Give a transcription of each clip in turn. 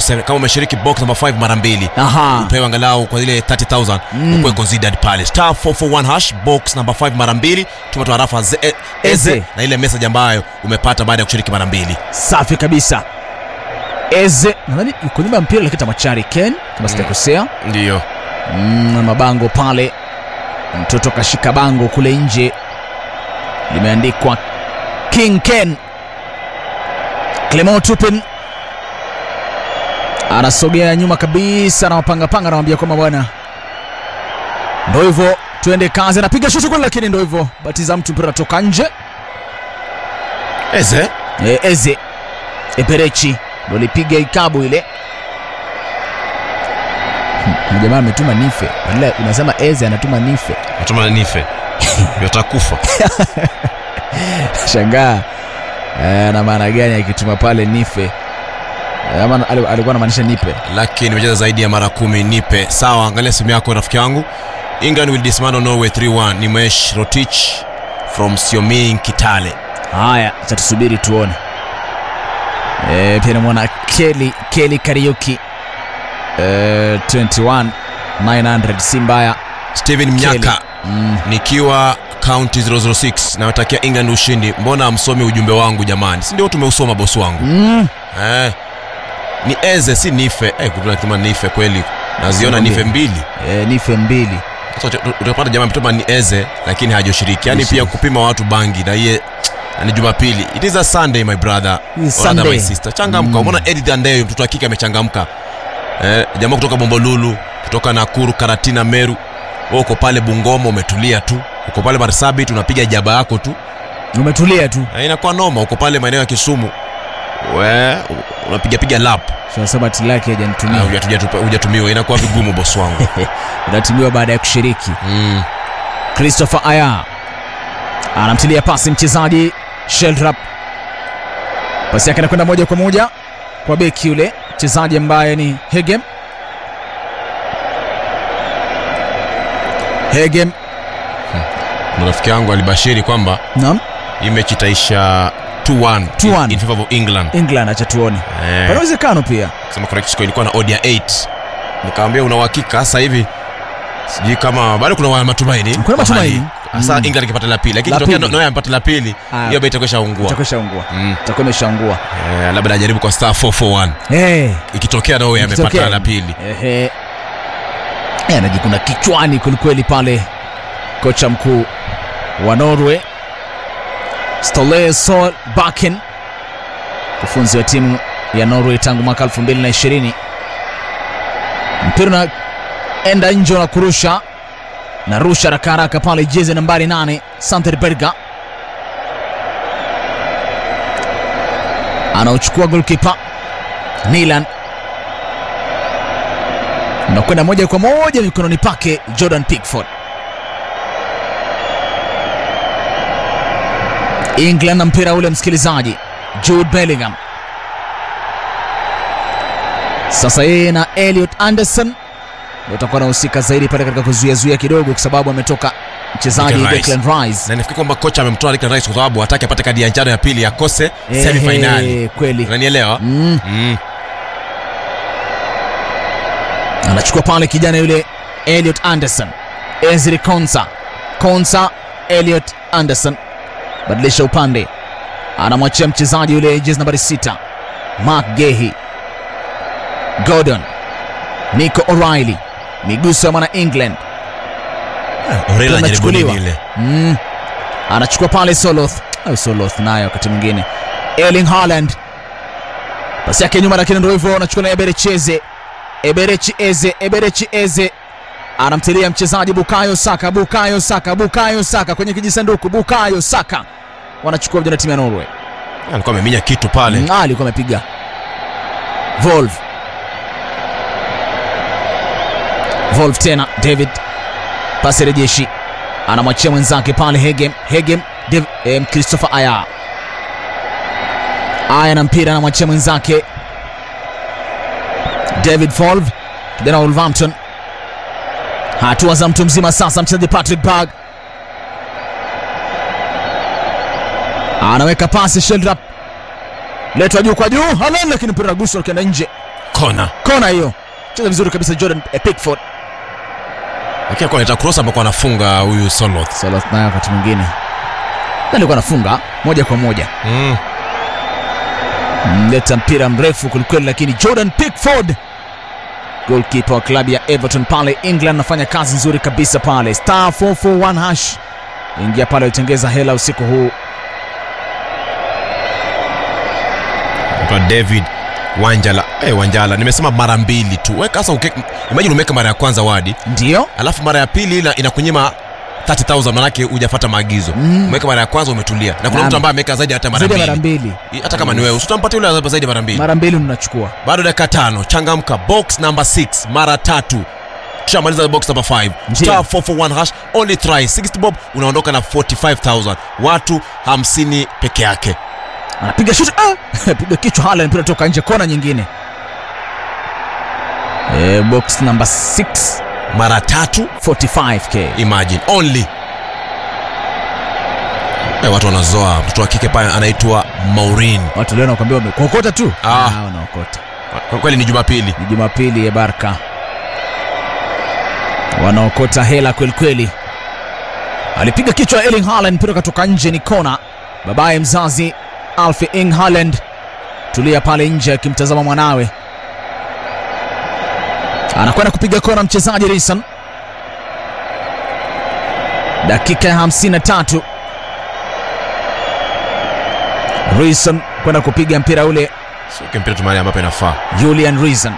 box kama umeshiriki box number 5 mara mbili Aha. upewe angalau kwa ile 30000 Mm. ukuwe considered pale star 441 hash box number 5 mara mbili tuma tu harafa ze- e- eze Eze. na ile message ambayo umepata baada ya kushiriki mara mbili safi kabisa eze nadhani yuko nyuma ya mpira lakini tamachari ken kama sijakosea ndiyo mm, na mabango pale mtoto kashika bango kule nje limeandikwa king ken clement tupin anasogea nyuma kabisa anawapangapanga anawambia kwamba bwana ndo hivyo tuende kazi anapiga shuti kule lakini ndo hivyo batiza mtu mpira natoka nje eze e, eze eperechi ndo lipiga ikabu ile Hmm, na jamaa ametuma nife badala unasema eze anatuma nife natuma nife yotakufa shangaa eh, na maana gani akituma pale nife Eh, ama ali- alikuwa anamaanisha nipe lakini nimecheza zaidi ya mara kumi nipe sawa angalia simu yako rafiki yangu england will dismantle norway 3-1 nimesh rotich from sioming kitale haya cha tusubiri tuone e, pia namwona keli keli kariuki e, 21 900 si mbaya steven mnyaka mm. nikiwa county 006 nawatakia england ushindi mbona amsomi ujumbe wangu jamani si ndio tumeusoma bosi wangu Mm. eh, ni eze si nife eh, kama nife kweli naziona Sio nife mbili. mbili E, nife mbili Sasa uta- utapata jamaa ametuma ni eze lakini hajoshiriki yaani Nishi. pia kupima watu bangi na iye na ni jumapili it is a sunday my brother It is Or rather Sunday. my sister changamka Mm. umeona edith andeyo mtoto wa kike amechangamka eh, jamaa kutoka bombolulu kutoka nakuru karatina meru wewe uko pale bungoma umetulia tu uko pale marsabit unapiga jaba yako tu umetulia tu Eh, inakuwa noma uko pale maeneo ya kisumu we unapigapiga lap tunasema tilaki Ah, hajanitumia hujatupa- hujatumiwa inakuwa vigumu bosi wangu unatumiwa baada ya kushiriki mm. christopher aya anamtilia pasi mchezaji sheldrap pasi yake anakwenda moja kwa moja kwa beki yule mchezaji ambaye ni hegem hegem Na rafiki yangu alibashiri kwamba nam hii mechi itaisha 2-1 2-1. in, in favor of england england acha tuone eh, pana uwezekano pia sema correct score ilikuwa na odia 8 nikamwambia una uhakika sasa hivi sijui kama bado kuna wa- matumaini Kuna kwa matumaini. hali. Sasa Mm. England ikipata la pili lakini La tokea pili. Noya amepata la pili Ah. hiyo bei itakuwa ishaungua itakuwa ishaungua mm. itakuwa imeshaungua eh, labda ajaribu kwa star 441 hey. ikitokea Norway amepata Ikitokea. la pili Ehe. Eh, anajikuna kichwani kwelikweli pale kocha mkuu wa Norway Ståle Solbakken, mkufunzi wa timu ya Norway tangu mwaka 2020. Mpira unaenda nje na kurusha na rusha haraka haraka pale, jezi nambari 8 Santerberga anaochukua golkipa Nilan unakwenda moja kwa moja mikononi pake Jordan Pickford. England na mpira ule, msikilizaji, Jude Bellingham sasa yeye na Elliot Anderson ndio watakuwa wanahusika zaidi pale katika kuzuiazuia kidogo, kwa sababu ametoka mchezaji Declan Rice. Declan Rice. na nafikiri kwamba kocha amemtoa Declan Rice kwa sababu hataki apate kadi ya njano ya pili akose Ehe, semifinali kweli unanielewa mm. mm. anachukua pale kijana yule Elliot Anderson, Ezri Konsa, Konsa, Elliot Anderson, badilisha upande, anamwachia mchezaji yule jezi nambari sita Mark Gehi, Gordon, Nico O'Reilly, miguso ya mwana England Orela anajaribu Tunachukuliwa. nini ile mm. anachukua pale Soloth au Soloth naye wakati mwingine Erling Haaland pasi yake nyuma, lakini ndio hivyo, anachukua na Eberechi Eze, Eberechi Eze, Eberechi Eze anamtilia mchezaji Bukayo Saka, Bukayo Saka, Bukayo Saka kwenye kijisanduku, Bukayo Saka wanachukua vijana timu ya Norway. alikuwa ameminya kitu pale Mm, ah, alikuwa amepiga Volve, Volve tena David, pasi rejeshi, anamwachia mwenzake pale Hegem, Hegem Dev, eh, Christopher Aya, Aya na mpira anamwachia mwenzake David Volve, kijana wa Wolverhampton. Hatua za mtu mzima sasa, mchezaji Patrick Berg anaweka pasi Sheldrop letwa juu kwa juu Haaland, lakini mpira guswa ukienda nje. kona kona hiyo cheza vizuri kabisa jordan eh, pickford lakini alikuwa anaita cross ambako anafunga huyu Soloth Soloth naye wakati mwingine Na alikuwa anafunga moja kwa moja mm. mleta mpira mrefu kwelikweli lakini jordan pickford golkipa wa klabu ya everton pale england anafanya kazi nzuri kabisa pale star 441 hash ingia pale utengeza hela usiku huu kwa David Wanjala eh, Wanjala nimesema mara mbili tu weka sasa uke, imagine umeweka mara ya kwanza wadi ndio alafu mara ya pili ina, inakunyima 30000 manake hujafuata maagizo Mm. umeweka mara ya kwanza umetulia na kuna Naam. mtu ambaye ameweka zaidi hata mara zaidi ya mara mbili mbili hata kama ni wewe usitampatia yule zaidi ya mara mbili mara mbili mnachukua bado dakika tano changamka box number 6 mara tatu tushamaliza box number 5 Ndiyo. star 441 hash only try 60 bob unaondoka na 45000 watu 50 peke yake anapiga shuti ah! piga kichwa hala mpira toka nje kona nyingine e, box number 6 mara tatu 45k imagine only eh, watu wanazoa mtoto wa kike pale anaitwa Maureen watu leo nakwambia wamekuokota tu Ah. Ah, wanaokota kwa kweli ni Jumapili ni jumapili ya baraka wanaokota hela kwelikweli alipiga kichwa Erling Haaland mpira katoka nje ni kona babaye mzazi Alfie Ing Haaland tulia pale nje akimtazama mwanawe anakwenda kupiga kona mchezaji Rison dakika ya 53 Rison kwenda kupiga mpira ule sio mpira tu mahali ambapo inafaa Julian Reason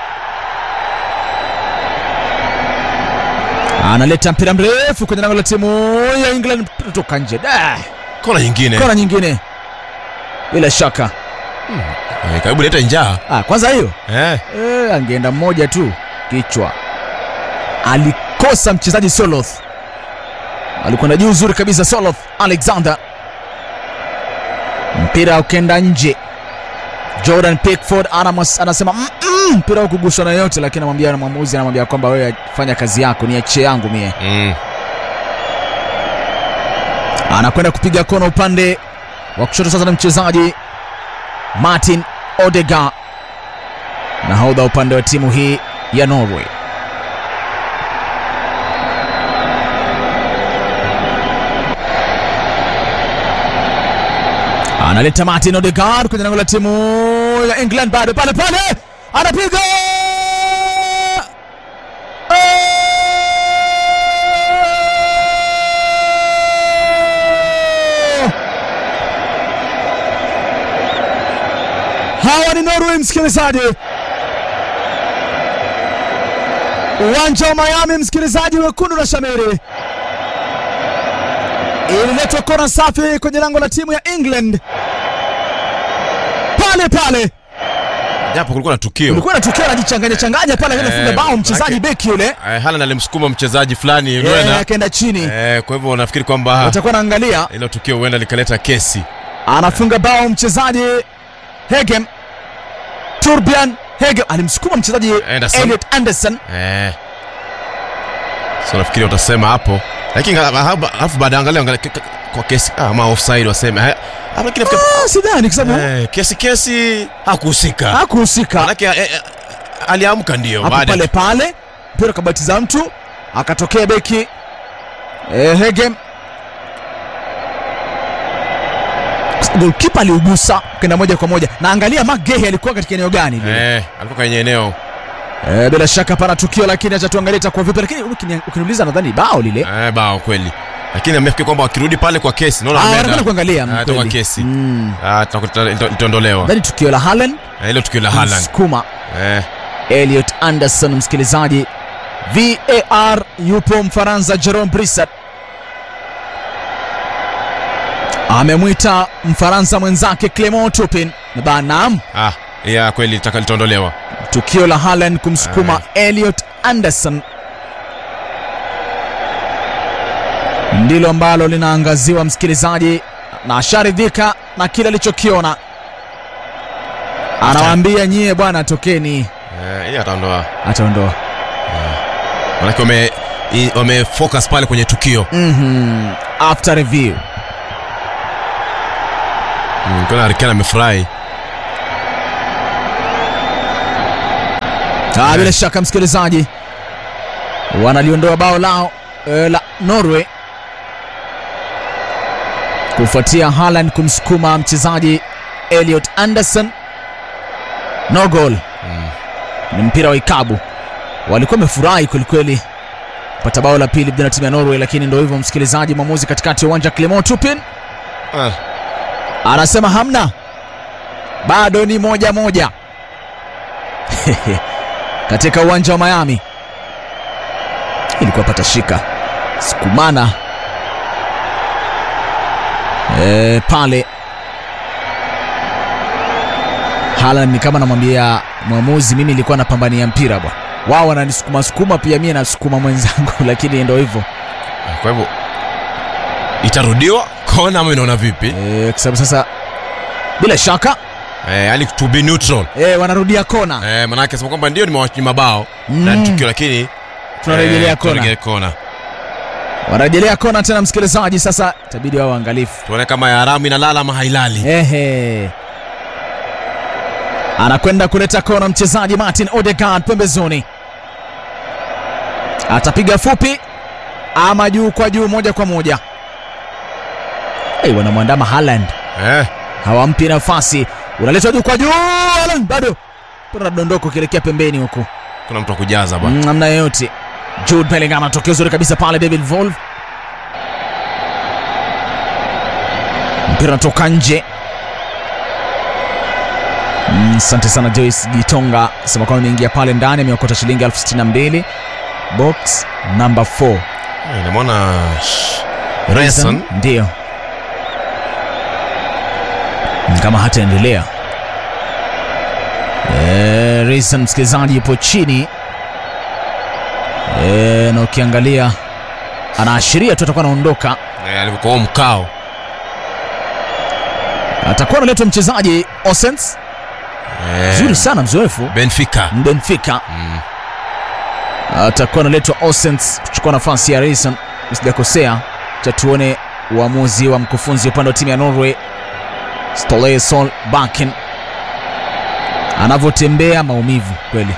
analeta mpira mrefu kwenye lango la timu ya England, mpira toka nje. Da, kona nyingine kona nyingine bila shaka. eh, karibu leta njaa Ah, kwanza hiyo eh. eh, angeenda mmoja tu kichwa. Alikosa mchezaji Soloth, alikwenda juu uzuri kabisa Soloth Alexander, mpira ukenda nje. Jordan Pickford Anamos anasema "Mm, mm, mpira hukuguswa na yote, lakini anamwambia mwamuzi, anamwambia kwamba wewe fanya kazi yako, niachie yangu mie. mm. anakwenda kupiga kona upande wa kushoto sasa na mchezaji Martin Odegaard nahodha upande wa timu hii ya Norway. Analeta Martin Odegaard kwenye lango la timu ya England, bado pale pale anapiga Hawa ni Norway, msikilizaji. Uwanja wa Miami, msikilizaji, wekundu na shamiri. Ililetwa kona safi kwenye lango la timu ya England pale pale, japo kulikuwa na tukio ulikuwa na tukio anajichanganya changanya pale, akaenda Eh, funga bao mchezaji manake- beki yule, eh, Haaland alimsukuma mchezaji fulani Eh, huenda akaenda chini. eh, kwa hivyo nafikiri kwamba Watakuwa naangalia, hilo tukio huenda likaleta kesi anafunga bao mchezaji Hegem, Torbjörn Hegem alimsukuma mchezaji Anderson. Elliot Anderson eh. so nafikiri watasema hapo lakini alafu baada ya angalia angalia k- k- kwa kesi ah, ama offside waseme eh, ah, lakini nafikiri- Ah, sidhani kwa sababu eh, kesi kesi hakuhusika hakuhusika manake eh, eh, aliamka ndio hapo baada pale pale, mpira kabatiza mtu, akatokea beki eh, Hegem, golkipa aliugusa kenda moja kwa moja, na angalia Mark Gehi alikuwa katika eneo gani lile. eh, alikuwa kwenye eneo Eh, bila shaka pana tukio, lakini acha tuangalie itakuwa vipi, lakini ukini- ukiniuliza nadhani bao lile eh, bao kweli lakini amefikiri kwamba wakirudi pale kwa kesi naona Ah, ameenda- wanakwenda kuangalia Ah, mm, itakuwa kweli. kesi Mm. Ah, itakuwa- ita- itaondolewa Nadhani tukio la Haaland Eh, hilo tukio la Haaland sukuma eh, Elliot Anderson, msikilizaji. VAR yupo Mfaransa Jerome Brissat amemwita Mfaransa mwenzake Clement Turpin na banam ah, ya kweli litaka- litaondolewa tukio la Haaland kumsukuma Elliot Anderson ndilo ambalo linaangaziwa msikilizaji, na asharidhika na kile alichokiona. Anawaambia nyie bwana, tokeni, eh, yeye ataondoa ataondoa. manake wame i- wamefocus pale kwenye tukio Mhm. After review Mm, kuna Harry Kane amefurahi Ah, bila shaka msikilizaji, wanaliondoa bao lao eh, la Norway kufuatia Haaland kumsukuma mchezaji Elliot Anderson. No goal. Ni mpira wa ikabu. Walikuwa wamefurahi kwelikweli pata bao la pili vijana timu ya Norway, lakini ndio hivyo msikilizaji, mwamuzi katikati ya uwanja Clement Turpin Ah, anasema hamna, bado ni moja moja katika uwanja wa Miami. Ilikuwa pata shika sukumana e, pale Haaland ni kama namwambia mwamuzi, mimi nilikuwa napambania mpira bwana, wao wananisukuma sukuma, pia mimi nasukuma mwenzangu, lakini ndio hivyo kwa hivyo itarudiwa kona ama inaona vipi? e, kwa sababu sasa bila shaka Eh, yani to be neutral. e, wanarudia kona Eh, manake sema kwamba ndio nimewanyima bao Mm. na ni tukio lakini tunarejelea eh, kona tunarejelea kona. wanarejelea kona tena, msikilizaji, sasa itabidi wao waangalifu. Tuone kama ya haramu inalala ama hailali. Ehe, anakwenda kuleta kona mchezaji Martin Odegaard pembezoni, atapiga fupi ama juu kwa juu, moja kwa moja. Hey, wanamwandama Haaland, Eh, hawampi nafasi, unaletwa juu kwa juu, Haaland bado mpira unadondoka ukielekea pembeni huku kuna mtu wa kujaza bwana. Mm, namna yoyote. Jude Bellingham anatokea uzuri kabisa pale, David Volv mpira unatoka nje. Mm, Asante sana Joyce Gitonga sema kwamba imeingia pale ndani, ameokota shilingi elfu sitini na mbili box number 4 Eh, Namwona Reson ndio Ni kama hataendelea. Eh, Reason msikilizaji yupo chini eh, na ukiangalia anaashiria tu atakuwa anaondoka, eh, alivyokuwa mkao. atakuwa analetwa mchezaji Osens Eh, mzuri sana, mzoefu Benfica. Benfica, Mm. atakuwa analetwa Osens kuchukua nafasi ya Reason, sijakosea. Cha tuone uamuzi wa mkufunzi upande wa timu ya Norway Ståle Solbakken anavyotembea, maumivu kweli.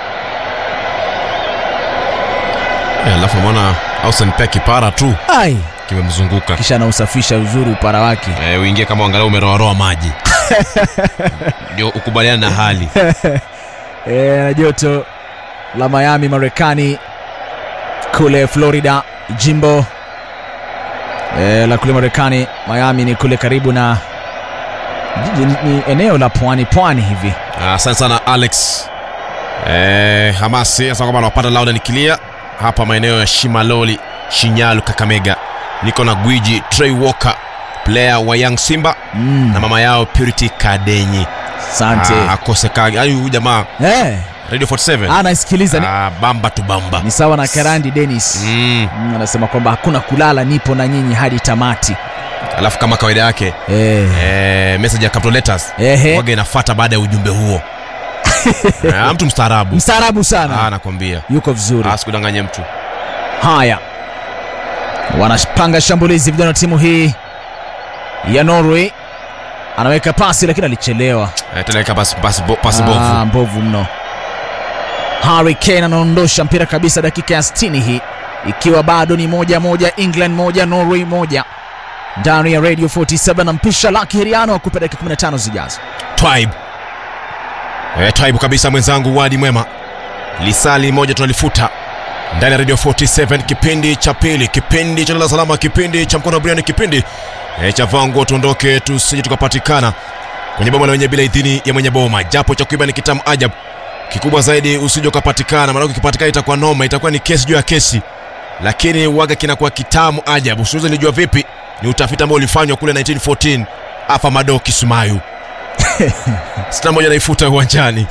Eh, Alafu namwona Ausen pia kipara tu Ai, kimemzunguka. kisha anausafisha uzuri upara wake. Eh, uingie kama angalau umeroaroa maji ndio ukubaliana na hali E, na joto la Miami Marekani, kule Florida jimbo e, la kule Marekani Miami ni kule karibu na jiji- ni, ni eneo la pwani pwani hivi. Ah, asante sana alex eh, hamasi asema kwamba anawapata lauda nikilia hapa maeneo ya shimaloli shinyalu kakamega niko na gwiji trey walker player wa young simba Mm, na mama yao purity kadenyi asante. Ah, akosekagi yani huyu jamaa Eh, radio 47 anaisikiliza ni, ah, bamba tu bamba ni sawa na Karandi Dennis mm. Mm, anasema kwamba hakuna kulala, nipo na nyinyi hadi tamati. alafu kama kawaida yake Eh, eh, message ya capital letters ehe, waga inafuata baada ya ujumbe huo eh, mtu mstaarabu mstaarabu sana, ah, nakwambia yuko vizuri. ah, sikudanganye mtu Haya, wanapanga shambulizi vijana wa timu hii ya Norway. Anaweka pasi lakini alichelewa. eh, teleka pasi, pasi, bo- pasi bovu Ah, mbovu mno. Harry Kane anaondosha mpira kabisa dakika ya 60 hii, ikiwa bado ni moja moja, England moja Norway moja, ndani ya Radio 47 na mpisha Lucky Heriano akupa dakika 15 zijazo. Twibe. Eh, Twibe kabisa mwenzangu wadi mwema lisali moja tunalifuta ndani ya radio 47 kipindi cha pili kipindi cha lala salama kipindi cha mkono wa buriani kipindi eh, cha vangu tuondoke tusije tukapatikana kwenye boma la wenye bila idhini ya mwenye boma japo cha kuiba ni kitamu ajabu kikubwa zaidi usije ukapatikana maana ukipatikana itakuwa noma itakuwa ni kesi juu ya kesi lakini waga kinakuwa kitamu ajabu usiweze lijua vipi ni utafiti ambao ulifanywa kule 1914 afa mado kisumayu sita moja naifuta uwanjani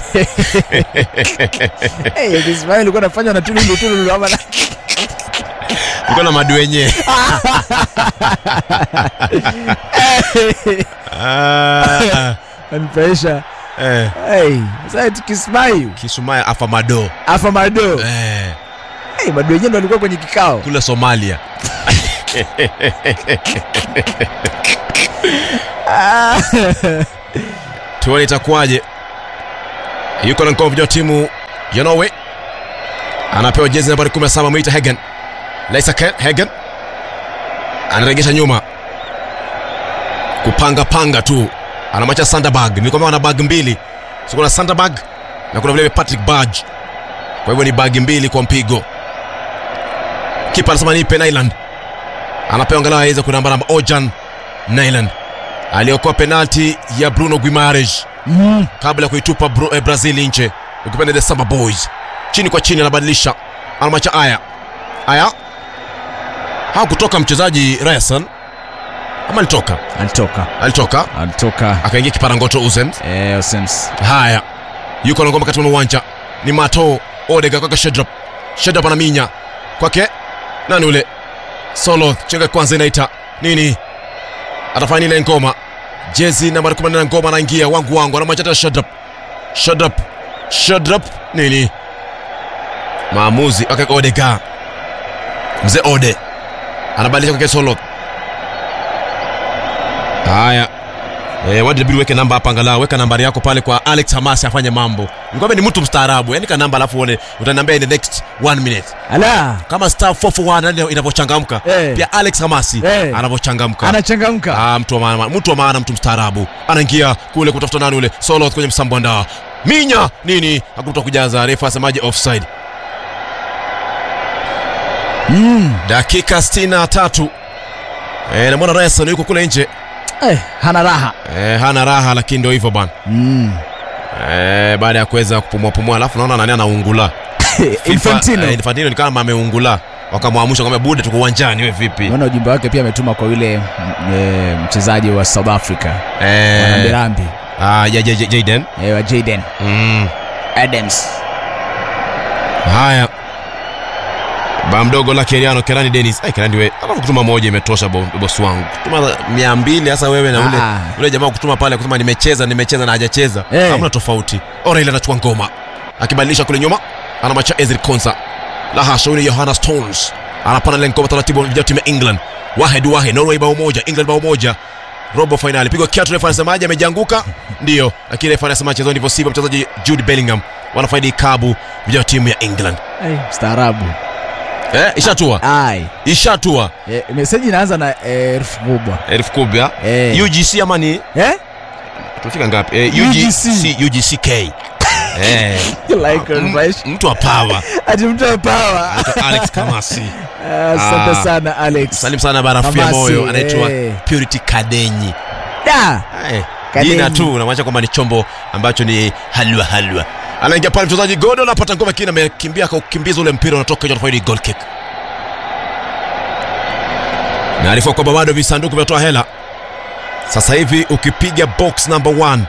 Hey, Ismail ulikuwa unafanya na tululu tululu ama iko na madu wenyewe Ah, anifurahisha. eh, Hey, sasa tukismail kisumaya afa mado afa mado. eh, Hey, mado wenyewe ndo alikuwa kwenye kikao. kule somalia tuone itakuwaje yuko na mkoa wa timu ya Norway anapewa jezi nambari 17 Mwita Hagen. Leisa Hagen anaregesha nyuma kupanga panga tu, anamwacha Sanderberg. Nilikwambia wana bag mbili, so kuna Sanderberg na kuna vile Patrick Berg, kwa hivyo ni bagi mbili kwa mpigo. Kipa anasema nipe Nyland, anapewa angalau aweze kunamba namba Ojan Nyland aliokoa penalti ya Bruno Guimaraes Mm. kabla ya kuitupa Bru- eh, Brazil nje, ukipenda the Samba Boys. Chini kwa chini anabadilisha, anamwacha Aya. Aya hakutoka mchezaji Ryerson ama alitoka? Alitoka. Alitoka Alitoka. akaingia kiparangoto Uzems. Eh, Osems. Haya, yuko na ngoma katika uwanja, ni Mato Odega kwake Shedrap. Shedrap anaminya kwake nani ule Solo, chenga kwanza inaita nini, atafanya ile ngoma jezi nambari 14 ngoma anaingia wangu wangu, anamwacha tena Shedrap. Shedrap, Shedrap nini, maamuzi okay, Odega mzee Ode anabadilisha kwake Solo. Haya, Eh, wadi inabidi uweke namba hapa angalau weka nambari yako pale kwa Alex Hamasi afanye mambo. Nikwambia ni mtu mstaarabu. Yaani ka namba alafu uone utaniambia in the next one minute. Ala. Kama star 441 ndio inavyochangamka. Eh. Pia Alex Hamasi Eh. anavyochangamka. Anachangamka. Ah, mtu wa maana, mtu wa maana, mtu mstaarabu. Anaingia kule kutafuta nani ule solo kwenye msambwanda. Minya nini? Hakuta kujaza refa asemaje offside. Mm. Dakika 63. Eh, na mwana Ryerson yuko kule nje. Eh, hana raha. Eh, hana raha lakini ndio hivyo bwana. Mm. Eh, baada ya kuweza kupumua pumua alafu naona nani anaungula. Infantino. Eh, Infantino ni kama ameungula. Wakamwamsha kwamba bude tuko uwanjani wewe vipi? Naona ujumbe wake pia ametuma kwa yule mm, eh, mchezaji wa South Africa. Eh, Wanambirambi. ah, ya, ya, ya, Jaden. Eh, wa Jaden Mm. Adams. Haya. Ba mdogo la Keriano Kerani Dennis. Ai Kerani wewe, alafu kutuma moja imetosha bo- bosi wangu. Kutuma 200 hasa wewe na ule Ah. ule jamaa kutuma pale kusema nimecheza nimecheza na hajacheza. Eh. Hamna tofauti. Ora ile anachukua ngoma. Akibadilisha kule nyuma anamacha Ezri Konsa. La hasha yule Johanna Stones. Anapana ile ngoma taratibu vijana timu ya England. Wahed Wahed Norway bao moja, England bao moja. Robo finali. Pigwa kiatu refa anasemaje amejianguka? Ndio. Lakini refa anasema mchezo ndivyo sivyo mchezaji Jude Bellingham wanafaidi kabu vijana timu ya England. Eh, staarabu. Eh, ishatua. Ai. Ishatua. Eh, meseji inaanza na eh, herufi kubwa. Elfu kubwa. Eh. UGC ama ni Eh? tufika ngapi? Eh, UGC. UGC UGCK. Eh, like m- refresh. mtu wa power. Ati mtu wa power. Anaitwa Alex Kamasi. Ah, Asante Ah. sana Alex. Salim sana barafu ya Kamasi, moyo anaitwa eh. Purity Kadenyi. Da. Eh, Kadenyi. jina tu unamaanisha kwamba ni chombo ambacho ni halwa halwa. Anaingia pale mchezaji Godo anapata ngoma kina amekimbia akaukimbiza ule mpira unatoka nje anafaidi goal kick. Naarifa kwamba bado visanduku vinatoa hela. Sasa hivi ukipiga box number one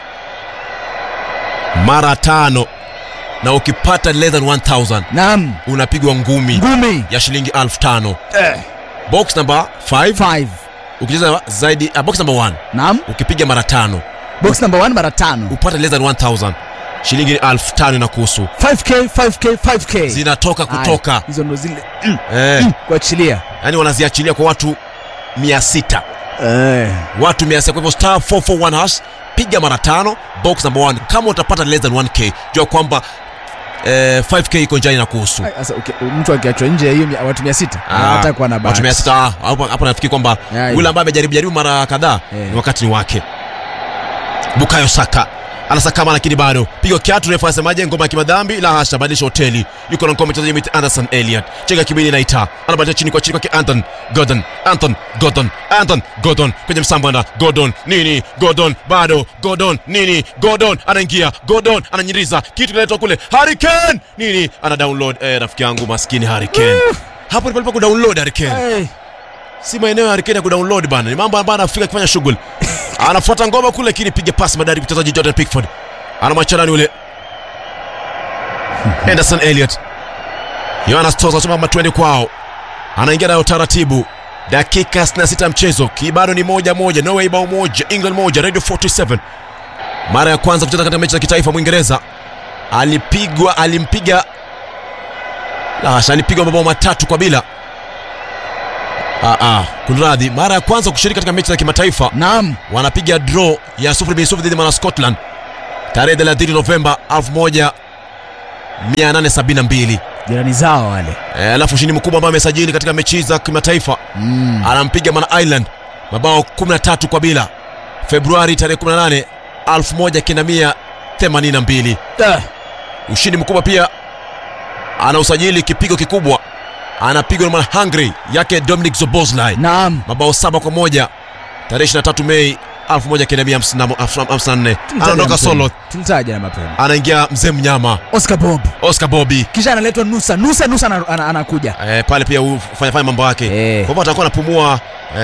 mara tano na ukipata less than 1000 Naam. unapigwa ngumi Ngumi. ya shilingi elfu tano. Box number 5 5. ukicheza zaidi uh, box number 1 Naam. ukipiga mara tano Box number 1 mara tano. upate less than 1000 shilingi elfu tano inakuhusu 5k 5k 5k. zinatoka kutoka Ai, Hizo ndo zile mm, eh, kuachilia. yani wanaziachilia kwa watu 600 Eh. watu 600 kwa hivyo star 441 hash piga mara tano box number 1 kama utapata less than 1k jua kwamba eh, 5k iko njani na kuhusu Ai, Sasa uki- mtu akiachwa nje ya hiyo mia- watu 600 Ah, hata kuwa na bahati. watu 600 ah, hapo hapo nafikiri kwamba Yai. yule ambaye amejaribu jaribu mara kadhaa Eh. ni wakati ni wake bukayo saka anasakama lakini bado pigo kiatu refu anasemaje ngoma ya kimadhambi la hasha badilisha hoteli yuko na ngoma mchezaji mwite Anderson Elliot chenga kibili naita anabadilisha chini kwa chini kwake Anton Gordon Anton Gordon Anton Gordon kwenye msambanda Gordon nini Gordon bado Gordon nini Gordon anaingia Gordon ananyiriza kitu kinaletwa kule Harry Kane nini ana download eh, rafiki yangu maskini Harry Kane hapo ni palipo kudownload Harry Kane Eh. si maeneo ya Harikeni ya kudownload bana, ni mambo ambayo anafika akifanya shughuli. Anafuata ngoma kule, lakini piga pasi madari mchezaji Jordan Pickford anamwacha nani ule Henderson Elliot. Jonas Toza anasema kama twende kwao, anaingia nayo taratibu. Dakika 66 mchezo, kibado ni moja moja, Norway bao moja, England moja, Radio 47. Mara ya kwanza kucheza katika mechi za kitaifa Mwingereza alipigwa, alimpiga la hasha, alipigwa mabao matatu kwa bila Ah, ah, kunradhi, mara ya kwanza kushiriki katika mechi za kimataifa Naam. wanapiga draw ya sufuri bin sufuri dhidi ya mwana Scotland tarehe 30 Novemba 872 jirani zao wale Eh, alafu ushindi mkubwa ambao amesajili katika mechi za kimataifa mm. anampiga mana Island mabao 13 kwa bila Februari tarehe 18 1982 Ah, ushindi mkubwa pia ana usajili kipigo kikubwa anapigwa na mwana Hungary yake Dominic Zoboslai naam mabao saba kwa moja tarehe 23 Mei 1954 anaondoka solo tulitaja na mapema anaingia mzee mnyama oscar bob Oscar Bobby kisha analetwa nusa nusa nusa ana- ana- anakuja eh, pale pia hufanya fanya mambo yake Eh. kwa hivyo atakuwa anapumua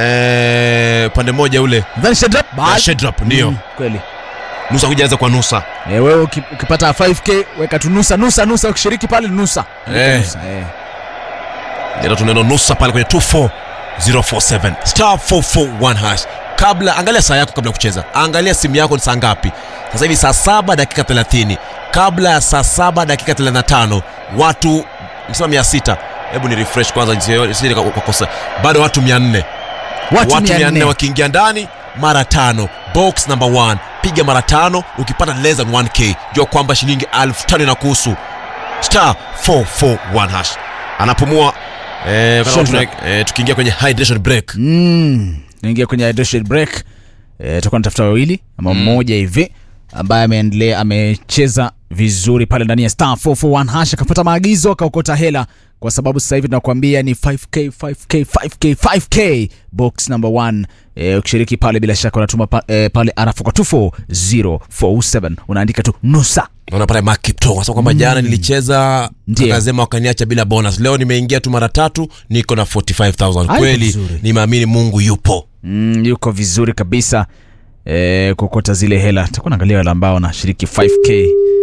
eh, pande moja ule Then Shedrap, na basi. Shedrap ndio Mm, kweli nusa kujaza kwa nusa Eh, wewe uki- ukipata 5k weka tu nusa nusa nusa ukishiriki pale nusa Weka Eh. nusa, eh. ndio tuneno nusa pale kwenye 24047 star 441 hash kabla angalia saa yako kabla ya kucheza angalia simu yako ni saa ngapi sasa hivi saa saba dakika 30 kabla ya saa saba dakika 35 watu nisema 600 hebu ni refresh kwanza nisije- nisije nika- kukosa bado watu 400 watu watu 400 400 wakiingia ndani mara tano box number 1 piga mara tano ukipata less than 1k jua kwamba shilingi 5000 inakuhusu star 441 hash anapumua eh, kana Sure, tuna- eh, tukiingia kwenye hydration break Mm, naingia kwenye hydration break eh, tutakuwa natafuta wawili ama mmoja hivi ambaye ameendelea amecheza vizuri pale ndani ya star 441 hash akapata maagizo akaokota hela kwa sababu sasa hivi tunakuambia ni 5k 5k 5k 5k box number 1 eh, ukishiriki pale bila shaka unatuma pa, eh, pale arafu kwa 24047 unaandika tu nusa naona pale Mark Kipto sasa kwamba jana nilicheza Ndiyo. akasema wakaniacha bila bonus leo nimeingia tu mara tatu niko na 45000 Hayo kweli vizuri. nimeamini Mungu yupo mm, yuko vizuri kabisa e, kuokota zile hela takuwa naangalia wale ambao wanashiriki 5k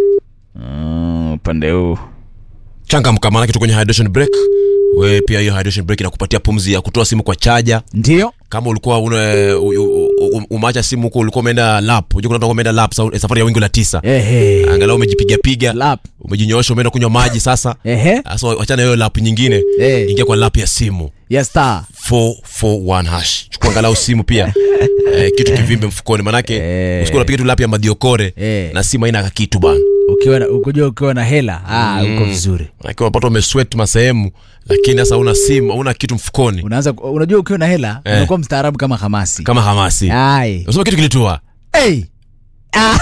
Mm, upande huu changamka maana kitu kwenye hydration break we pia hiyo hydration break inakupatia pumzi ya kutoa simu kwa chaja ndio kama ulikuwa una, u- u- u- umeacha simu huko ulikuwa umeenda lap unajua kuna watu wameenda lap sa- safari ya wingu la tisa ehe angalau umejipiga piga lap umejinyoosha umeenda kunywa maji sasa ehe sasa wachana hiyo lap nyingine Eh. ingia kwa lap ya simu ya star 441 hash chukua angalau simu pia eh, kitu kivimbe mfukoni manake Eh. usikuwa unapiga tu lap ya madiokore Eh. na simu haina kitu bana ukiwa na- ukujua ukiwa na hela ah, uko vizuri manake unapata umesweat masehemu lakini sasa una simu una kitu mfukoni unaanza unajua ukiwa na hela Eh. unakuwa mstaarabu kama hamasi kama hamasi ai unasema kitu kilitua hey. ah.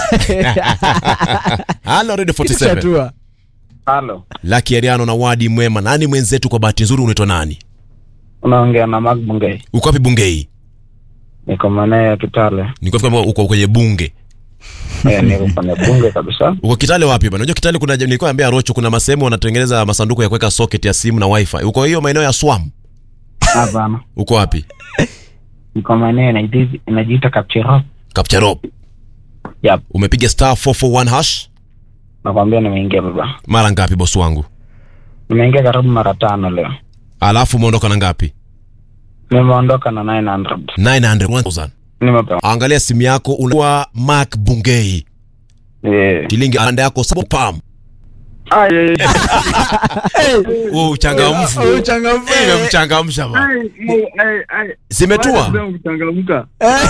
halo radio Kitu 47 chatua. Halo, laki ariano na wadi mwema nani mwenzetu kwa bahati nzuri unaitwa nani unaongea na Mark Bungei. uko wapi bungei Niko maeneo ya Kitale. niko kama uko kwenye bunge Eh, niko kwenye bunge kabisa. uko kitale wapi bana unajua kitale kuna nilikuwa naambia rocho kuna masehemu wanatengeneza masanduku ya kuweka socket ya simu na wifi uko hiyo maeneo ya swam Hapana, uko wapi niko maeneo inajiita- inajiita Kapchirop. kapcharop Yep, umepiga star 441 hash nakwambia nimeingia baba. mara ngapi bosi wangu Nimeingia karibu mara tano leo. alafu umeondoka na ngapi Nimeondoka na 900. 900 Nimepewa. angalia simu yako unakuwa mark bungei Eh. shilingi anda yako sabo pam Ai, ai, huu uchangamfu Oh, uchangamfu. imemchangamsha bana ai, ai, ai. zimetua Wewe kuchangamka.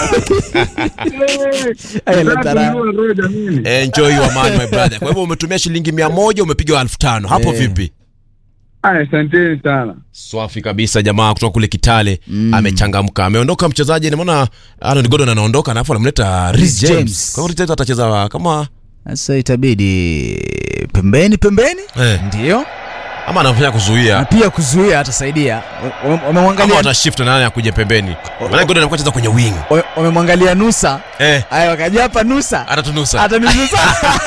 Ai, la tara. enjoy your man my brother kwa hivyo umetumia shilingi mia moja umepiga elfu tano hapo Eh. vipi Ai, asanteni sana. swafi kabisa jamaa kutoka kule kitale mm. amechangamka ameondoka mchezaji nimeona Arnold Gordon anaondoka alafu anamleta Reece Reece James James. kwa hivyo Reece James atacheza kama sasa itabidi pembeni pembeni eh, ndio ama anafanya na kuzuia pia kuzuia atasaidia Wame- ama wamemwangalia watashift na nani akuja pembeni maana Gordon anakuwa cheza kwenye wing wame- wamemwangalia nusa eh aya wakaja hapa nusa atatunusa ataninusa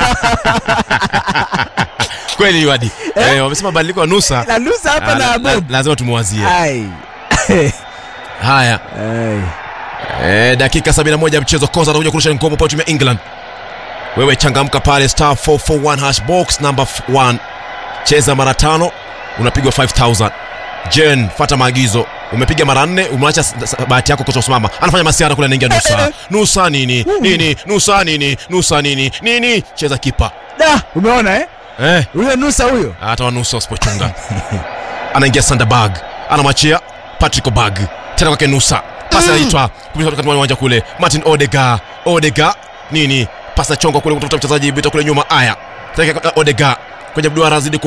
kweli wadi eh, wamesema badiliko ya nusa na nusa hapa ah, na la- la- bob lazima tumuwazie ai haya Ai. Eh, dakika 71 ya mchezo koza anakuja kurusha ngoma kwa timu ya England. Wewe changamka pale star 441 hash box number 1. Cheza mara tano unapigwa 5000. Jen, fata maagizo. Umepiga mara nne, umeacha s- s- bahati yako kutosimama. Anafanya masiara kule anaingia nusa. Nusa nini? Nini? Nusa nini? Nusa nini? Nini? Cheza kipa. da umeona eh Eh, huyo nusa huyo hata wanusa usipochunga. Anaingia Sandberg. Anamwachia Patrick Obag. Tena kwake nusa. Pasi inaitwa kupisha katika uwanja kule. Martin Odega. Odega nini? Pasa chongo kule kutafuta mchezaji bita kule nyuma. Aya. Tena Odega kwenye mduara azidi